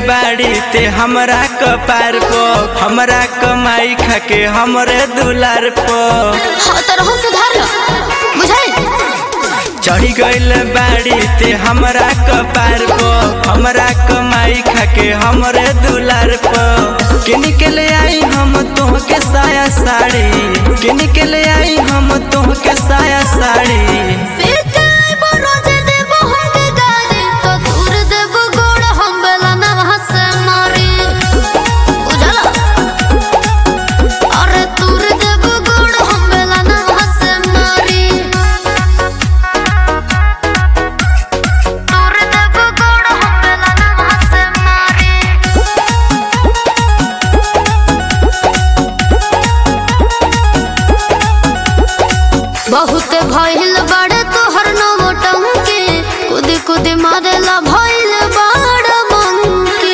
बाड़ी ते हमरा कपार पो हमरा कमाई खाके हमरे दुलार पो हाँ तो रहन सुधार लो बुझाई चढ़ी गइल बाड़ी ते हमरा कपार पो हमरा कमाई खाके हमरे दुलार पो किन के ले आई हम तोहके साया साड़ी किन के ले आई हम तोहके साया साड़ी फिर काय बरोज देबो हमके गाली तो दूर देबो गोड़ हम बेला ना हंसे मारी बुझला अरे दूर देबो गोड़ हम बेला ना हंसे मारी दूर देबो गोड़ हम बेला ना हंसे मारी बहुत भइल बड़ तोहर नौटंकी कुदी कुदी मारेला भइल बड़ मंकी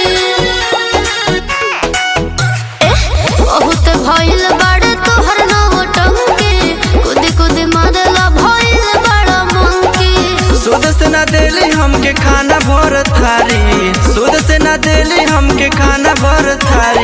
एह, बहुत भइल बड़ तोहर नौटंकी कुदी कुदी मारेला भइल बड़ मंकी सूद से ना देली हमके खाना भर थारी सूद से ना देली हमके खाना भर थारी